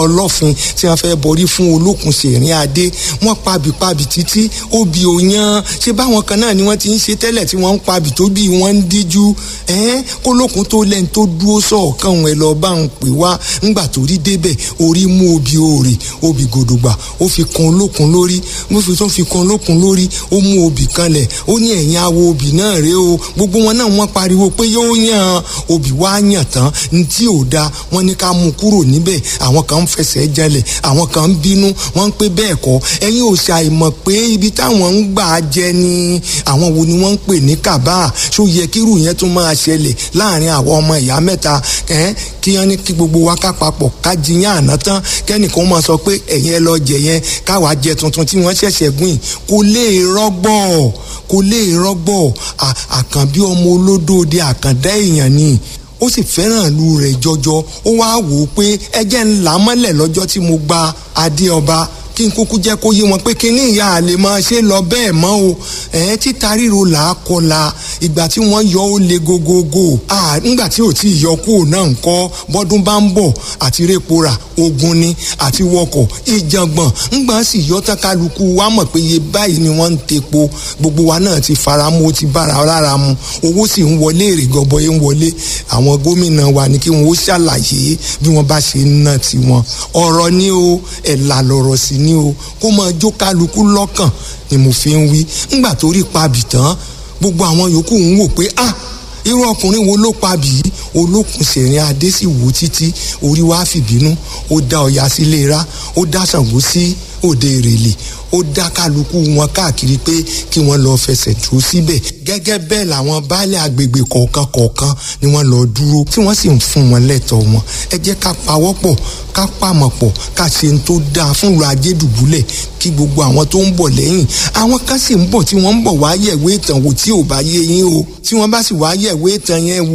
ọlọ́fin tí wọ́n fẹ́ borí fún olókun ṣèrín adé wọ́n pabì pabì títí obì òyan ṣé báwọn kan náà ni wọ́n ti ń ṣe tẹ́lẹ̀ tí wọ́n ń pabì tó bí wọ́n ń díjú ẹ́n kólókun tó lẹ́ni tó dúró sọ̀ọ̀kan òun ẹ̀ lọ bá ń pè wá ńgbà tó rí débẹ̀ orí mú obì òòrè obì gòdògbà ó fi kan olókun lórí mo fi tó fi kan olókun lórí ó mú obì kanlẹ̀ ó ní ẹ̀yìn awo obì náà rèé o gbogbo wọn náà wọ́n pariwo pé yóò yàn obì wá yàn tán ní tí ò da wọ́n ní ká mú kúrò níbẹ̀ àwọn kan ń fẹsẹ̀ jalẹ̀ àwọn kan ń bínú wọ́n ń pé bẹ́ẹ̀ kọ́ ẹ̀yin ò ṣàìmọ̀ pé ibi táwọn ń gbà jẹ ni àwọn wo ni wọ́n ń pè ní kàbá ṣó yẹ kírù yẹn tún máa ṣẹlẹ̀ láàrin àwọn ọmọ ìyá mẹ́ta kí wọ́n ní kí gbogbo wa ká papọ̀ ká jiyàn àná tán kẹ́nìkan máa sọ pé ẹ̀yin ẹ lọ jẹ yẹn káwa jẹ tuntun tí wọ́n ṣẹ̀ṣẹ̀ gbìn kò lè rọ́gbọ̀ kò lè rọ́gbọ̀ àkànbí ọmọ olódóde àkàndá èèyàn ni ó sì fẹ́ràn ìlú rẹ̀ jọjọ ó wá wò ó pé ẹjẹ́ ńlá mọ́lẹ̀ lọ́jọ́ tí mo gba adé ọba kí n kúkú jẹ́ kó yé wọn pé kí ní ìyá àlè máa ṣe lọ bẹ́ẹ̀ mọ́ o ẹ̀ títa ríro là á kọla ìgbà tí wọ́n yọ ó le gogogo nígbà tí ò tí ì yọ kúrò náà ń kọ́ bọ́dún bá ń bọ̀ àti répora ogun ni àti wọkọ̀ ìjàngbọ̀n ńgbà sì yọ tán kálukú wa mọ̀ pé iye báyìí ni wọ́n ń tepo gbogbo wa náà ti fara mu ó ti bára lára mu owó sì ń wọlé èrè gọbọyé ń wọlé àwọn gómìnà wa ni kí wọn ó ṣàlàyé bí wọ́n bá ṣe ń ná tiwọn ọ̀rọ̀ ni o ẹ̀là lọ̀rọ̀ sí ni o kó máa jó kálukú lọ́kàn ni mo fi ń wí ńgbà tó rí pabì tán gbogbo àwọn yòókù ń wò pé ah irú ọkùnrin wo ló pabì yìí olókùn sẹ̀rin adé sì wò títí orí wa fìbínú ó dá ọya sílé ra ó dá Ṣàngó sí òde ìrèlè ó dá kálukú wọn káàkiri pé kí wọ́n lọ fẹsẹ̀ dúró síbẹ̀ gẹ́gẹ́ bẹ́ẹ̀ làwọn baálé agbègbè kọ̀ọ̀kan kọ̀ọ̀kan ni wọ́n lọ dúró tí wọ́n sì ń fún wọn lẹ́tọ̀ọ́ wọn ẹ jẹ́ ká pawọ́pọ̀ ká pàmọ̀ pọ̀ ká ṣe ń tó dáa fún ìlú ajédùbúlẹ̀ kí gbogbo àwọn tó ń bọ̀ lẹ́yìn àwọn kan sì ń bọ̀ tí wọ́n ń bọ̀ wá yẹ̀wé ìtàn wò tí ò bá yé yín o tí wọ́n bá sì wá yẹ̀wé ìtàn yẹn wò